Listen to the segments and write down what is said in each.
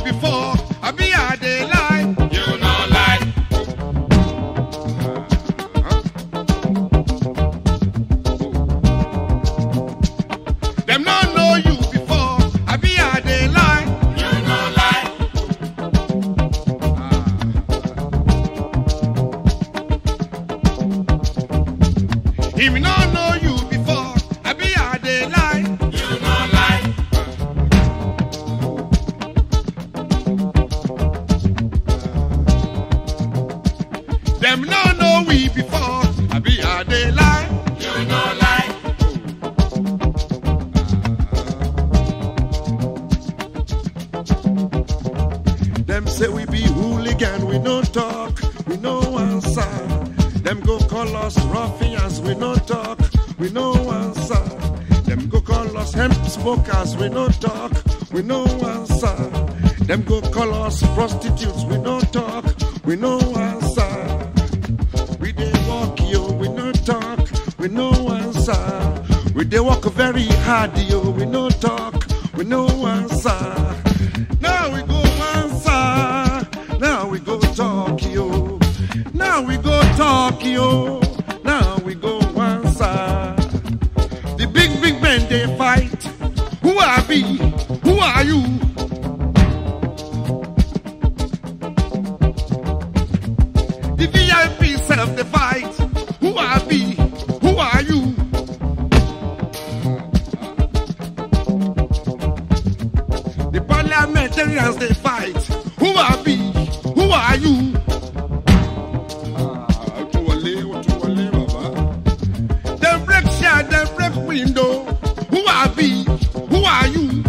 before. I be a dey lie. You no lie. Them no know you before. I be a dey lie. You no lie. If me no know you before. I be a dey lie. You no lie. Them no know we before. I be a dey lie. You no lie. Them say we be hooligan, we no talk, we no answer. Them go call us ruffians, we no talk, we no answer. Them go call us hemp smokers, we no talk, we no answer. Them go call us prostitutes, we no talk, we no answer. We dey walk yo, we no talk, we no answer. We dey walk very hard yo, we no talk, we no answer. Now we go answer, now we go talk yo, now we go talk yo, now we go answer. The big big men they fight. Who are we? Who are you? The VIP self the fight. Who are we? Who are you? The parliamentarians they fight. Who are we? Who are you? Ah, Otuwole, Otuwole, Baba. Them break share, them break window. Who are we? Who are you?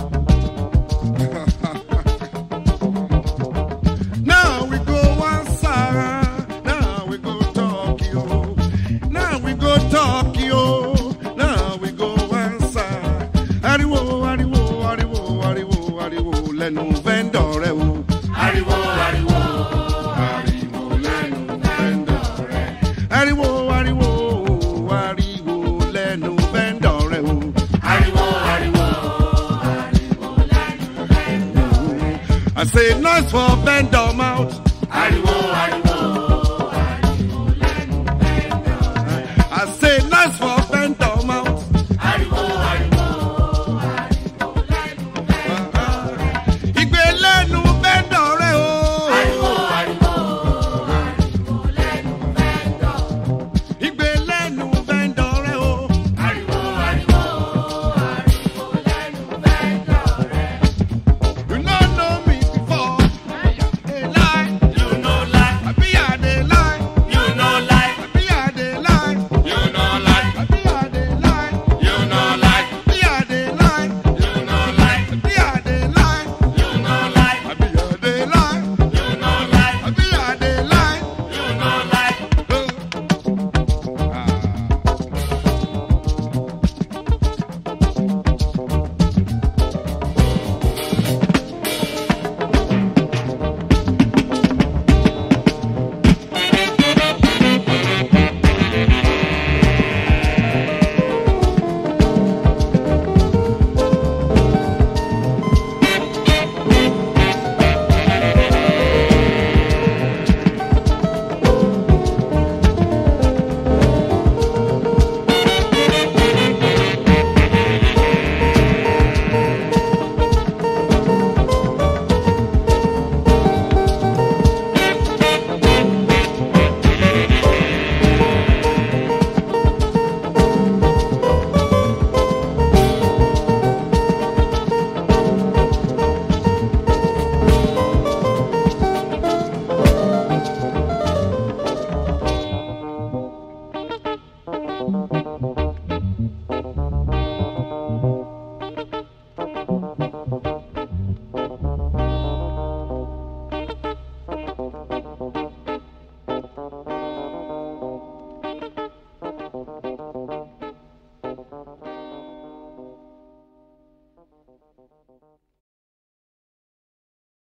now we go answer. Now we go Tokyo. Now we go Tokyo. Now we go answer. Ariwo, ariwo, ariwo, ariwo, ariwo. Lẹ́nu vendor rẹ o. Ariwo, ariwo. Ariwo lẹ́nu vendor rẹ. Ariwo, ariwo, ariwo lẹ́nu vendor rẹ o. Ariwo, ariwo. I say noise for vendor mouth. Ariwo, ariwo.